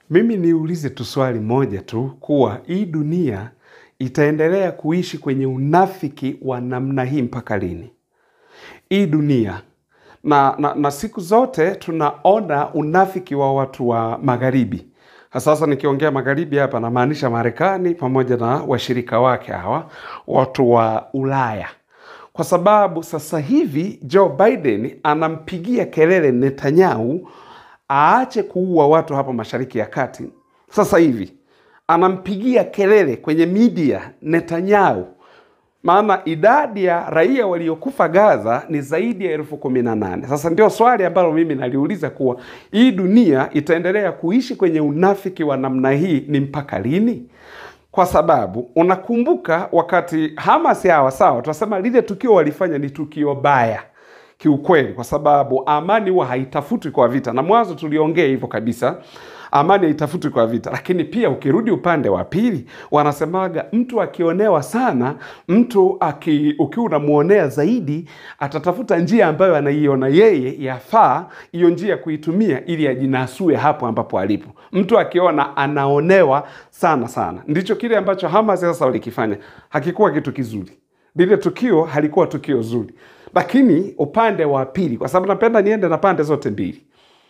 Mimi niulize tu swali moja tu kuwa hii dunia itaendelea kuishi kwenye unafiki wa namna hii mpaka lini? Hii dunia na, na, na siku zote tunaona unafiki wa watu wa magharibi. Sasa nikiongea magharibi hapa namaanisha Marekani pamoja na washirika wake hawa watu wa Ulaya, kwa sababu sasa hivi Joe Biden anampigia kelele Netanyahu aache kuua watu hapa Mashariki ya Kati. Sasa hivi anampigia kelele kwenye media Netanyahu, maana idadi ya raia waliokufa Gaza ni zaidi ya elfu kumi na nane. Sasa ndio swali ambalo mimi naliuliza kuwa hii dunia itaendelea kuishi kwenye unafiki wa namna hii ni mpaka lini? Kwa sababu unakumbuka wakati Hamas hawa, sawa, tunasema lile tukio walifanya ni tukio baya kiukweli, kwa sababu amani huwa haitafutwi kwa vita, na mwanzo tuliongea hivyo kabisa amani haitafutwi kwa vita. Lakini pia ukirudi upande wa pili, wanasemaga mtu akionewa sana, mtu aki, ukiwa unamwonea zaidi, atatafuta njia ambayo anaiona yeye yafaa hiyo njia kuitumia ili ajinasue hapo ambapo alipo. Mtu akiona anaonewa sana sana, ndicho kile ambacho Hamas sasa walikifanya. Hakikuwa kitu kizuri, lile tukio halikuwa tukio zuri. Lakini upande wa pili, kwa sababu napenda niende na pande zote mbili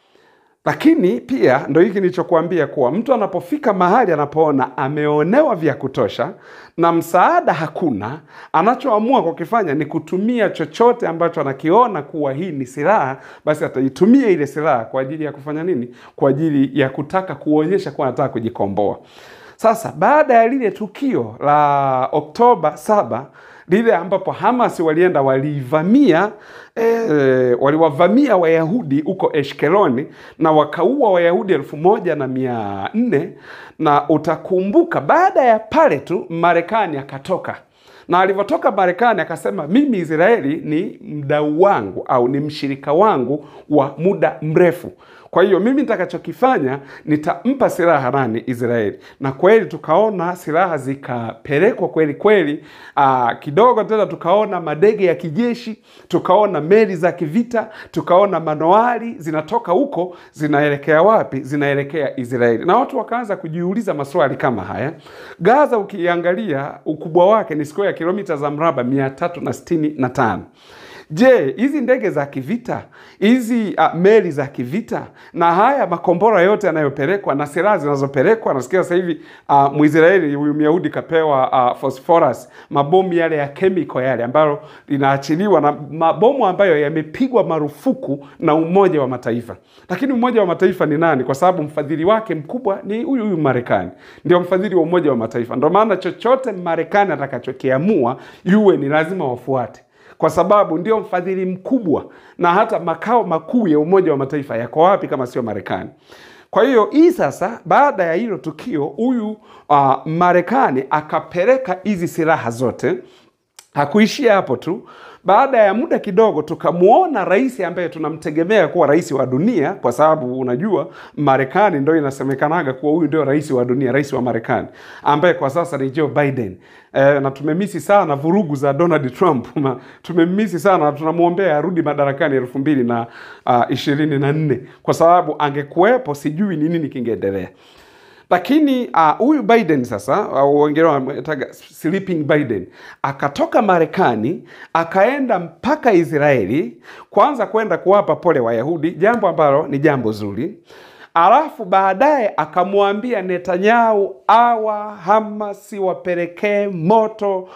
lakini pia ndo hiki nilichokuambia kuwa mtu anapofika mahali anapoona ameonewa vya kutosha na msaada hakuna, anachoamua kukifanya ni kutumia chochote ambacho anakiona kuwa hii ni silaha, basi ataitumia ile silaha kwa ajili ya kufanya nini? Kwa ajili ya kutaka kuonyesha kuwa anataka kujikomboa. Sasa baada ya lile tukio la Oktoba saba lile ambapo Hamas walienda walivamia e, waliwavamia Wayahudi huko Eshkeloni na wakaua Wayahudi elfu moja na mia nne na utakumbuka, baada ya pale tu Marekani akatoka na alivyotoka Marekani akasema mimi Israeli ni mdau wangu au ni mshirika wangu wa muda mrefu. Kwa hiyo mimi nitakachokifanya nitampa silaha nani? Israeli. Na kweli tukaona silaha zikapelekwa kweli kweli. Aa, kidogo tena tukaona madege ya kijeshi, tukaona meli za kivita, tukaona manoari zinatoka huko zinaelekea wapi? Zinaelekea Israeli, na watu wakaanza kujiuliza maswali kama haya. Gaza ukiangalia ukubwa wake ni square kilomita za mraba mia tatu na sitini na tano. Je, hizi ndege za kivita hizi uh, meli za kivita na haya makombora yote yanayopelekwa na silaha zinazopelekwa, nasikia sasa hivi uh, Mwisraeli huyu Myahudi kapewa uh, phosphorus, mabomu yale ya chemical yale ambayo linaachiliwa na mabomu ambayo yamepigwa marufuku na Umoja wa Mataifa. Lakini Umoja wa Mataifa ni nani? Kwa sababu mfadhili wake mkubwa ni huyu huyu Marekani, ndio mfadhili wa Umoja wa Mataifa. Ndio maana chochote Marekani atakachokiamua yuwe ni lazima wafuate kwa sababu ndio mfadhili mkubwa na hata makao makuu ya Umoja wa Mataifa yako wapi kama sio Marekani? Kwa hiyo hii sasa, baada ya hilo tukio, huyu uh, Marekani akapeleka hizi silaha zote. Hakuishia hapo tu. Baada ya muda kidogo, tukamwona rais ambaye tunamtegemea kuwa rais wa dunia, kwa sababu unajua Marekani ndo inasemekanaga kuwa huyu ndio rais wa dunia, rais wa Marekani ambaye kwa sasa ni Joe Biden. E, na tumemisi sana vurugu za Donald Trump tumemisi sana na tunamwombea arudi madarakani elfu mbili na ishirini na nne kwa sababu angekuwepo, sijui ni nini kingeendelea lakini huyu uh, Biden sasa wengine uh, wanamtaga sleeping Biden akatoka Marekani akaenda mpaka Israeli kwanza kwenda kuwapa pole Wayahudi, jambo ambalo ni jambo zuri. Alafu baadaye akamwambia Netanyahu awa Hamasi wapelekee moto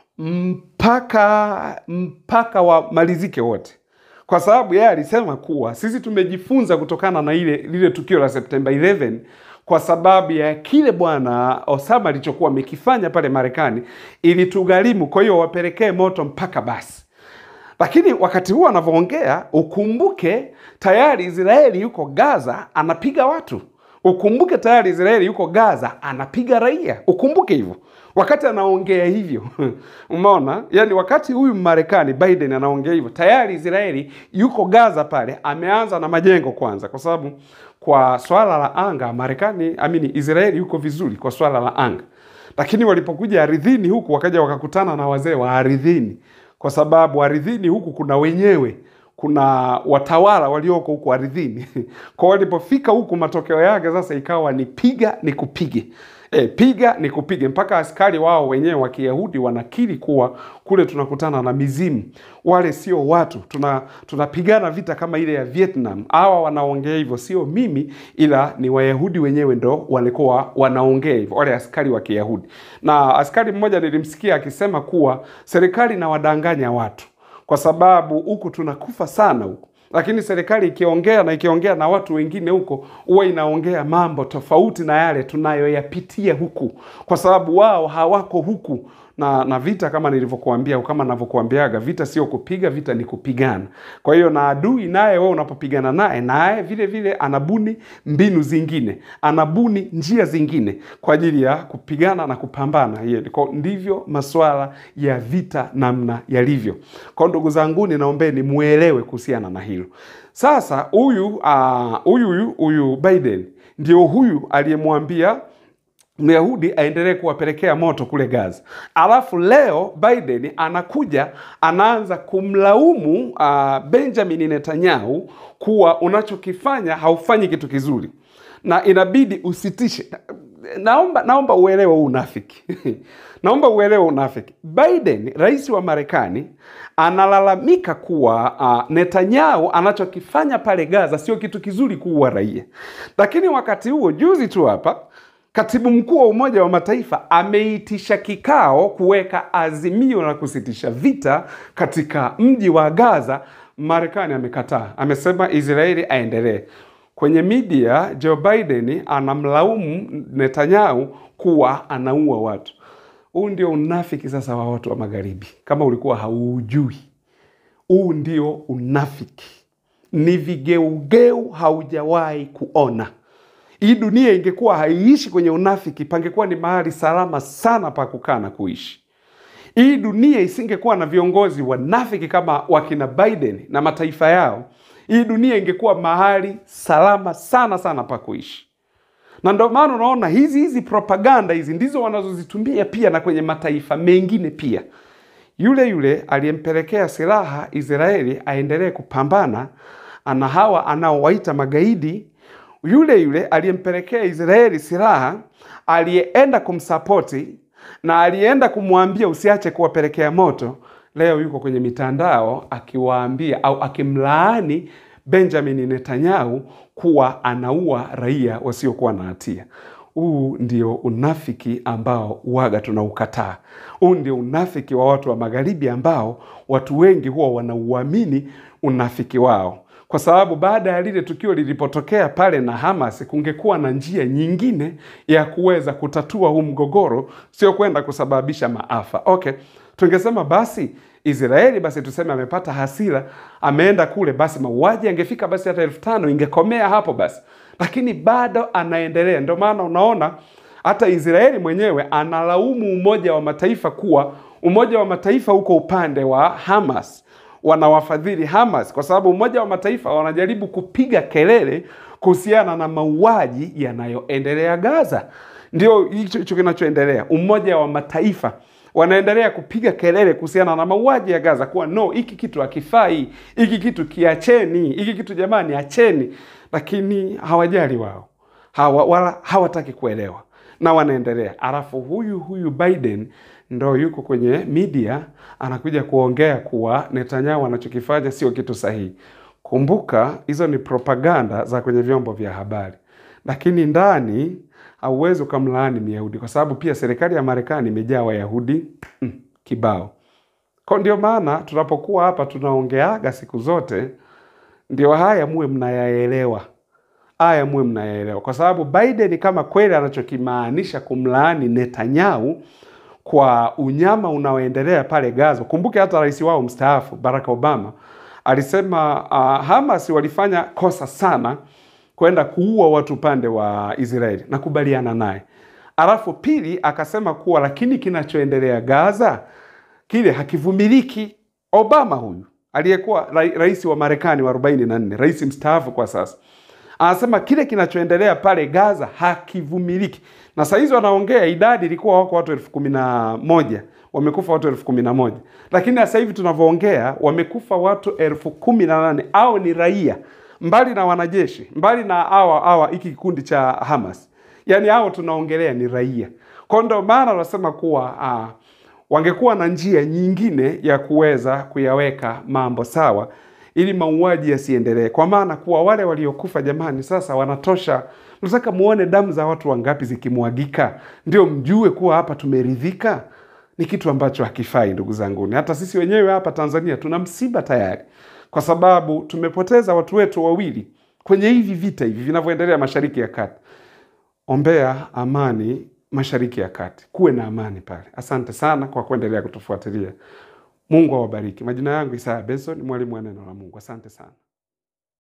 mpaka mpaka wamalizike wote, kwa sababu yeye alisema kuwa sisi tumejifunza kutokana na ile lile tukio la Septemba 11 kwa sababu ya kile bwana Osama alichokuwa amekifanya pale Marekani ilitugharimu. Kwa hiyo wapelekee moto mpaka basi. Lakini wakati huo anavyoongea, ukumbuke tayari Israeli yuko Gaza anapiga watu. Ukumbuke tayari Israeli yuko Gaza anapiga raia. Ukumbuke hivyo wakati anaongea hivyo umeona, yani wakati huyu Marekani Biden anaongea hivyo, tayari Israeli yuko Gaza pale, ameanza na majengo kwanza, kwa sababu kwa swala la anga Marekani amini, Israeli yuko vizuri kwa swala la anga, lakini walipokuja ardhini huku wakaja wakakutana na wazee wa ardhini, kwa sababu ardhini huku kuna wenyewe kuna watawala walioko huku ardhini kwa walipofika huku, matokeo yake sasa ikawa ni piga ni kupige E, piga ni kupige, mpaka askari wao wenyewe wa Kiyahudi wanakiri kuwa kule tunakutana na mizimu, wale sio watu, tuna tunapigana vita kama ile ya Vietnam. Hawa wanaongea hivyo, sio mimi, ila ni Wayahudi wenyewe ndo walikuwa wanaongea hivyo, wale askari wa Kiyahudi. Na askari mmoja nilimsikia akisema kuwa serikali inawadanganya watu kwa sababu huku tunakufa sana huku lakini serikali ikiongea na ikiongea na watu wengine huko huwa inaongea mambo tofauti na yale tunayoyapitia huku, kwa sababu wao hawako huku na na vita kama nilivyokuambia, kama navyokuambiaga, vita sio kupiga, vita ni kupigana. Kwa hiyo na adui naye, wewe unapopigana naye, naye vile vile anabuni mbinu zingine, anabuni njia zingine kwa ajili ya kupigana na kupambana. Hiyo ndivyo masuala ya vita namna yalivyo. Kwa ndugu zangu, ninaombeni muelewe kuhusiana na hilo. Sasa huyu huyu uh, huyu Biden ndio huyu aliyemwambia Myahudi aendelee kuwapelekea moto kule Gaza. Alafu leo Biden anakuja anaanza kumlaumu uh, Benjamin Netanyahu kuwa unachokifanya haufanyi kitu kizuri na inabidi usitishe. Naomba naomba uelewe huu unafiki naomba uelewe unafiki. Biden, rais wa Marekani, analalamika kuwa uh, Netanyahu anachokifanya pale Gaza sio kitu kizuri kuua raia, lakini wakati huo juzi tu hapa Katibu mkuu wa Umoja wa Mataifa ameitisha kikao kuweka azimio la kusitisha vita katika mji wa Gaza. Marekani amekataa, amesema Israeli aendelee. Kwenye media, Joe Biden anamlaumu Netanyahu kuwa anaua watu. Huu ndio unafiki sasa wa watu wa Magharibi, kama ulikuwa hauujui. Huu ndio unafiki, ni vigeugeu haujawahi kuona. Hii dunia ingekuwa haiishi kwenye unafiki, pangekuwa ni mahali salama sana pa kukaa na kuishi. Hii dunia isingekuwa na viongozi wanafiki kama wakina Biden na mataifa yao, hii dunia ingekuwa mahali salama sana sana pa kuishi. Na ndio maana unaona hizi hizi propaganda hizi ndizo wanazozitumia pia na kwenye mataifa mengine pia. Yule yule aliyempelekea silaha Israeli aendelee kupambana ana hawa anaowaita magaidi yule yule aliyempelekea Israeli silaha aliyeenda kumsapoti na aliyeenda kumwambia usiache kuwapelekea moto, leo yuko kwenye mitandao akiwaambia au akimlaani Benjamin Netanyahu kuwa anaua raia wasiokuwa na hatia. Huu ndio unafiki ambao waga tunaukataa. Huu ndio unafiki wa watu wa magharibi ambao watu wengi huwa wanauamini unafiki wao kwa sababu baada ya lile tukio lilipotokea pale na Hamas, kungekuwa na njia nyingine ya kuweza kutatua huu mgogoro, sio kwenda kusababisha maafa. Okay, tungesema basi Israeli basi tuseme amepata hasira, ameenda kule, basi mauaji angefika basi hata elfu tano ingekomea hapo basi, lakini bado anaendelea. Ndio maana unaona hata Israeli mwenyewe analaumu Umoja wa Mataifa kuwa Umoja wa Mataifa uko upande wa Hamas wanawafadhili Hamas kwa sababu Umoja wa Mataifa wanajaribu kupiga kelele kuhusiana na mauaji yanayoendelea Gaza. Ndio hicho kinachoendelea. Umoja wa Mataifa wanaendelea kupiga kelele kuhusiana na mauaji ya Gaza, kuwa no, hiki kitu hakifai, hiki kitu kiacheni, hiki kitu jamani, acheni. Lakini hawajali wao, hawa, wala hawataki kuelewa na wanaendelea. Alafu huyu huyu Biden ndo yuko kwenye media anakuja kuongea kuwa Netanyahu anachokifanya sio kitu sahihi. Kumbuka hizo ni propaganda za kwenye vyombo vya habari, lakini ndani hauwezi ukamlaani Myahudi kwa sababu pia serikali ya Marekani imejaa Wayahudi mm, kibao. Kwa ndio maana tunapokuwa hapa tunaongeaga siku zote, ndio haya muwe mnayaelewa haya muwe mnayaelewa, kwa sababu Biden kama kweli anachokimaanisha kumlaani Netanyahu kwa unyama unaoendelea pale Gaza. Kumbuke hata rais wao mstaafu Barack Obama alisema uh, Hamas walifanya kosa sana kwenda kuua watu upande wa Israeli, nakubaliana naye. Alafu pili akasema kuwa lakini kinachoendelea Gaza kile hakivumiliki. Obama huyu aliyekuwa ra rais wa Marekani wa 44 rais mstaafu kwa sasa anasema kile kinachoendelea pale Gaza hakivumiliki. Na saa hizi wanaongea idadi ilikuwa wako watu elfu kumi na moja wamekufa watu elfu kumi na moja lakini sasa hivi tunavyoongea wamekufa watu elfu kumi na nane au ni raia mbali na wanajeshi mbali na awa awa hiki kikundi cha Hamas yaani hao tunaongelea ni raia kwa ndo maana wanasema kuwa uh, wangekuwa na njia nyingine ya kuweza kuyaweka mambo sawa ili mauaji yasiendelee, kwa maana kuwa wale waliokufa jamani, sasa wanatosha. Nataka muone damu za watu wangapi zikimwagika, ndio mjue kuwa hapa tumeridhika. Ni kitu ambacho hakifai, ndugu zanguni. Hata sisi wenyewe hapa Tanzania tuna msiba tayari, kwa sababu tumepoteza watu wetu wawili kwenye hivi vita hivi vinavyoendelea Mashariki ya Kati. Ombea amani Mashariki ya Kati, kuwe na amani pale. Asante sana kwa kuendelea kutufuatilia. Mungu awabariki. Majina yangu Isaya Benson, mwalimu wa neno la Mungu. Asante sana.